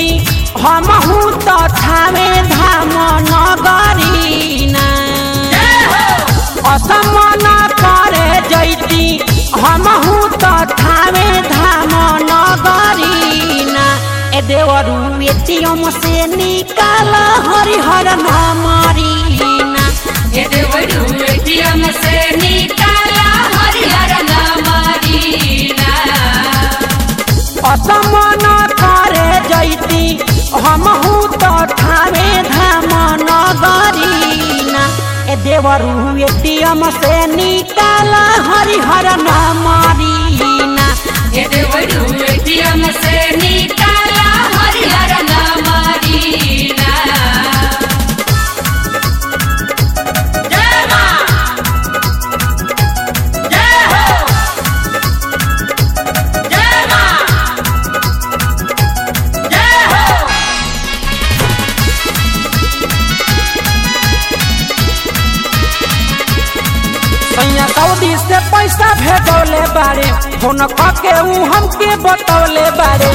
जैती हमहू तो थावे धाम नगरीना असमन करे जैती हमहू तो थावे धाम नगरीना ए देवरू एटीएम से निकाल हरिहर नामरीना ये देवरू एटीएम से निकाला हरिहर नामरीना असमन करे जैती हमहू तो ठावे धाम नगरीना ए देवरू एटीएम से निकाल हरिहर नामरीना ये देवरू एटीएम से निकाला हरिहर नामरीना जय मां जय हो जय मां जय हो सैया सऊदी से पैसा भेजौले बारे फोन के ऊ हमके बतौले बारे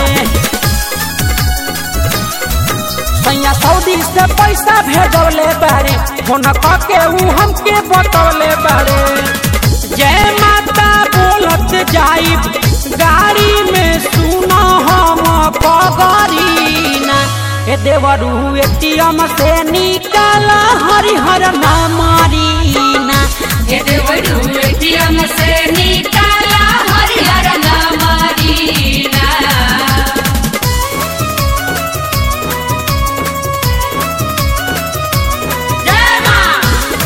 सैया सऊदी से पैसा भेजौले बारे फोन के ऊ हमके बतौले बारे जय माता बोलत जाइब गाड़ी में सुनो हम पगरीना ए देवरू एटीएम से निकाल हरिहर नामरीना ये देवरू एटीएम से निकाला हरिहर नामरीना जय मां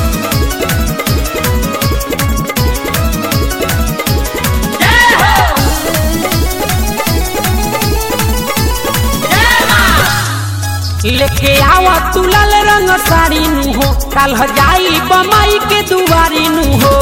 जय हो जय मां लेके आवा तू लाल रंग साड़ी नु हो काल हो जाई बमाई के दुआरी नु हो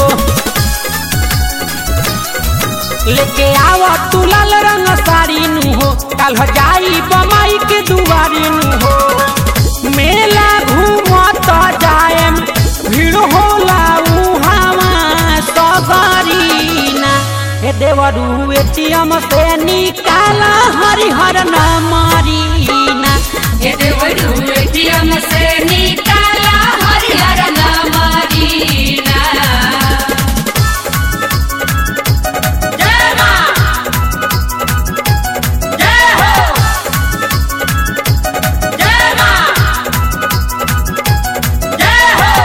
लेके आवा तू लाल रंग साड़ी नु हो काल हो जाई बमाई के दुआरी नु हो मेला घूमत जाएम भीड़ होला उहावा सगरीना हे देवरू एटीएम से निकाला हरिहर नामरीना ये देवरू एटीएम से निकाला हरिहर नामरीना जय मां जय हो जय मां जय हो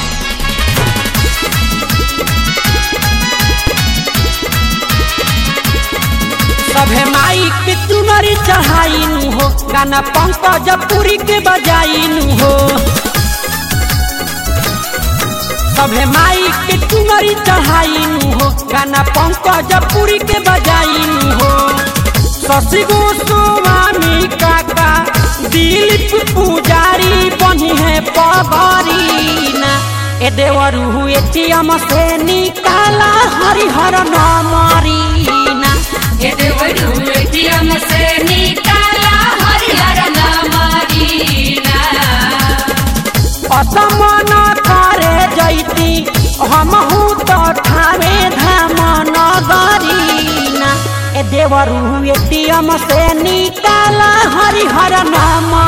सभे माई के चुनरी चढ़ाई नु हो गाना पंकज पुरी के बजाई नु हो सभे माई के चुनरी चढ़ाई नु हो गाना पंकज पुरी के बजाई नु हो शशि गोस्वामी काका दिलीप पुजारी बनी है पगरीना ए देवरू एटीएम से निकाला हरिहर नामरीना ये देवरू एटीएम से निकाला हरिहर नामरीना असमन करे जैती हमहू तो ठावे धाम नगरीना ए देवरू एटीएम से निकाला हरिहर नाम